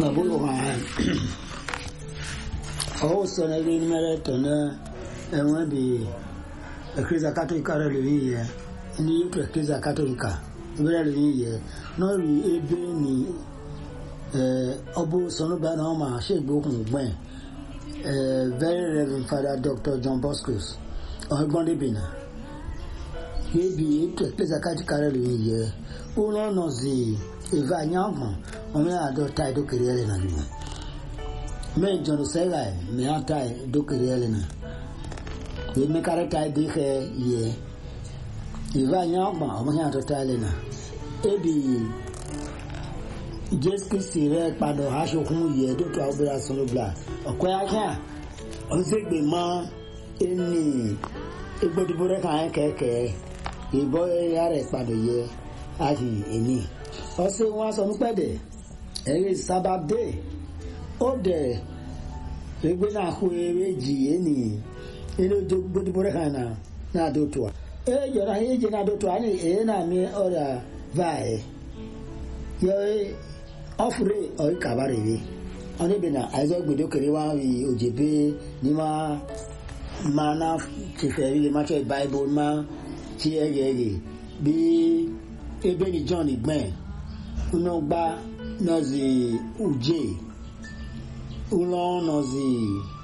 babu wa o so na ri mere to na enwe bi eklezia katolika rẹ lórí yẹ ní eklezia katolika rẹ lórí yẹ náà rí ebe ní ọbụ sọnụba na ọma ṣègbè okùn gbẹ̀n very reverend father dr john bosco ọgbọ́n débìnà ebi ètò eklezia katolika rẹ lórí yẹ ụlọ nọzi eve anya ọgbọ̀n ọmọ àdọ́ta ìdókèrè ẹ̀rẹ̀ nà nìyẹn mẹ́jọ ló sẹ́yà mẹ́ta ìdókèrè ẹ̀rẹ̀ nà yìí mẹ́kàrẹ́ ta di xe yẹ ìfẹ́ ànyà ọgbà ọmọ yẹn àtọ́tà ẹ̀ lẹ́nà ebi jésù kristi rẹ padà aṣọkùn yẹ dókítà ọbẹ̀rẹ̀ asọ́nùbla ọ̀kọ́ yà kí à ọ̀nsẹ̀gbè mọ́ ẹni egbòdìbò rẹ kàn án kẹ̀kẹ́ ìbọ̀ ẹ̀yà rẹ padà yẹ àti ẹni ọ̀sẹ̀ wọn sọ nípẹ́ dẹ̀ ẹ̀rí sábàdé ó dẹ̀ ẹgbẹ́ náà kó eré jì ẹni ilo gbogbo rẹ kan na na do to e jọra e jẹ na do to ani e na mi ọrịa vae yọ ọfure ọyị kabara ebe ọnụ ebe na aịzọ gbedo kere wa wi ojebe n'ime ma na chefere ile ma chọ baịbụl ma chi ege ege bi ebe ni john igben unu gba nọzi uje ụlọ nọzi